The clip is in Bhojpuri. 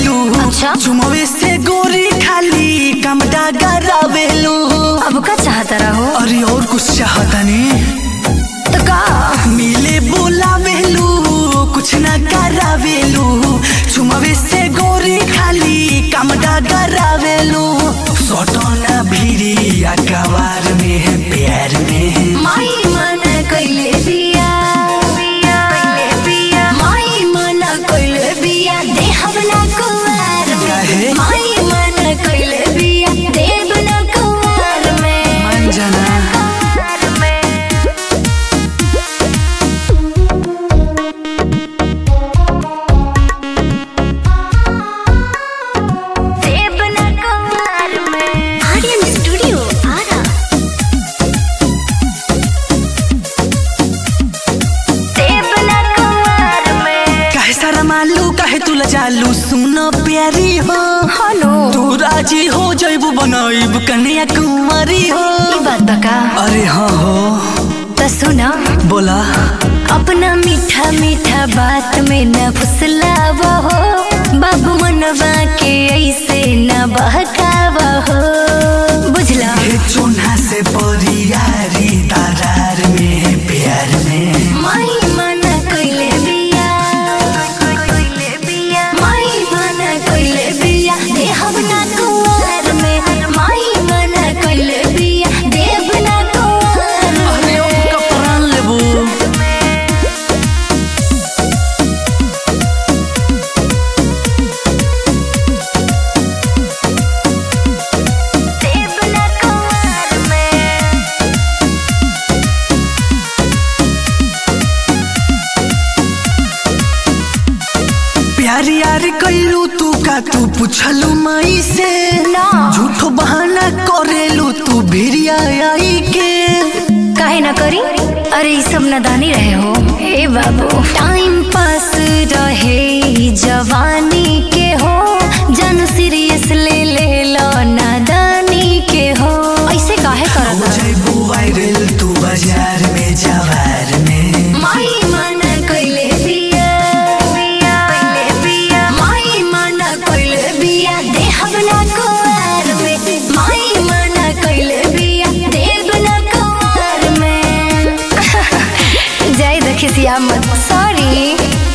करावेलू अच्छा। चुमवे से गोरी खाली कमडा करावेलू अब का चाहता रहो अरे और कुछ चाहतनी तो का मिले बोलावेलू कुछ ना करावेलू चुमवे से गोरी खाली कमडा करावेलू सटना भिरी अकबार में है प्यार में माई मन कइले बिया माई मन कइले बिया देहब ना कुवार काहे? में माई मन कइले बिया देब ना कुवार में मन जाना कुवार में देब ना कुवार में आर्यन स्टूडियो आरा देब ना कुवार में काहे सारा मालू काहे तुला जालू सुन प्यारी हो हेलो तू राजी हो जैबू बनाइब कन्या कुंवरी हो ई बात बका अरे हाँ हो त सुना बोला अपना मीठा मीठा बात में न फुसलावा हो बाबू मनवा के ऐसे न बहकावा हो बुझला हे चून्हा से परियारी तारार में प्यार में माई मन कइले बिया माई मन कइले बिया देहब ना कुंवर में माई मन कइले बिया देव ना कुंवर अरे ओ कपड़ान लेबू देव ना कुंवर में प्यारी यार कैलू तू का तू पूछलू मई से ना। झूठो बहाना करेलू तू भिरिया आई के काहे ना करी अरे ई सब नादानी रहे हो हे बाबू टाइम पास रहे ई जवानी के हो जन सीरियस ले ले लो नादानी के हो ऐसे काहे हो करत जैबू वायरल तू बाजार में जवार में माई मन कइले बिया कइले बिया माई मन कइले बिया देहब ना कुवार में माई मन कइले बिया देव ना कुवार में जय दखिसिया मत सॉरी